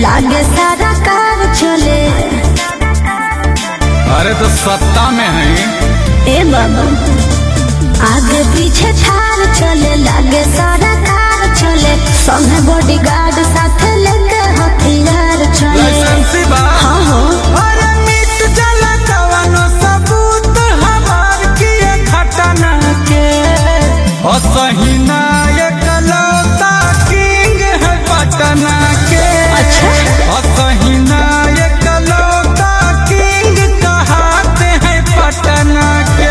लागे सारा कार चले अरे तो सत्ता में है ए बाबा आगे पीछे थार चले लागे सारा कार चले संगे बॉडीगार्ड साथ लेके हथियार चले लाइसेंसी बा हाँ हो अरे मिट जला कवनो सबूत हमार किए घटना के असहिना एक लौता किंग है पटना के अच्छा। असहिना एक लौता किंग कहाते हैं पटना के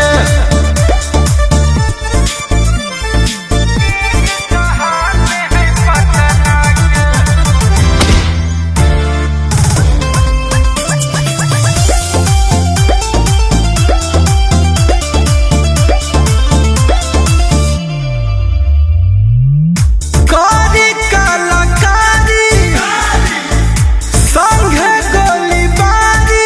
कहाते हैं पटना के कारी कलाकारी संघे गोलीबारी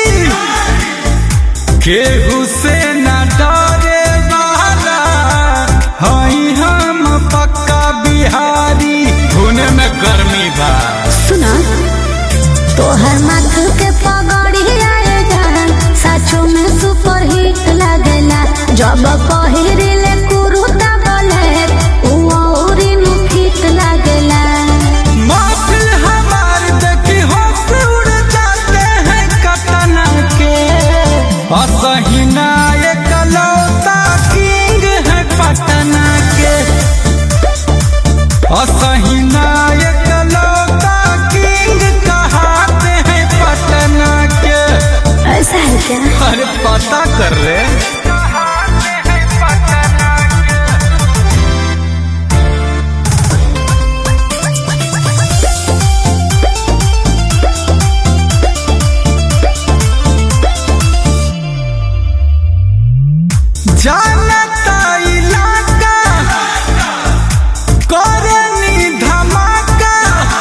केहू से न डरे वाला हई हम पक्का बिहारी खूने में गर्मी बा सुना तोहर माथ के पगड़ी आए जान साचो में सुपर हिट लागेला जब पहिरिले कुरुता बोले उ औरी नु फिट लागेला महफिल हमार देखी होश उड़ जाते हैं कतना के असहिना एक लौता किंग है पटना के असहिना एक लौता किंग कहाते हैं पटना के ऐसा है क्या अरे पता कर ले कहाते हैं पटना के जानता इलाका करनी धमाका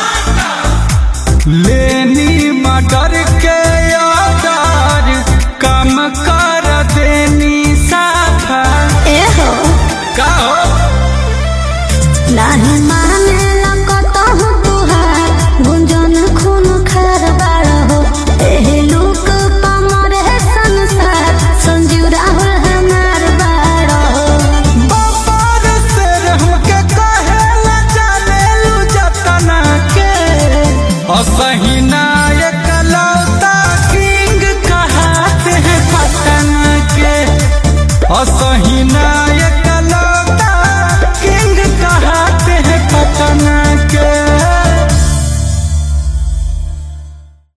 लेनी मटर के ऑर्डर कम कर देनी साफा ए हो का हो नाही माने लगतो तुहार गुंजन खून खर बाड़ हो एहे लोक पमर है संसार संजीव राहुल हमार बाड़ हो बाबर से हमके कहेला जाने लू जतना के असही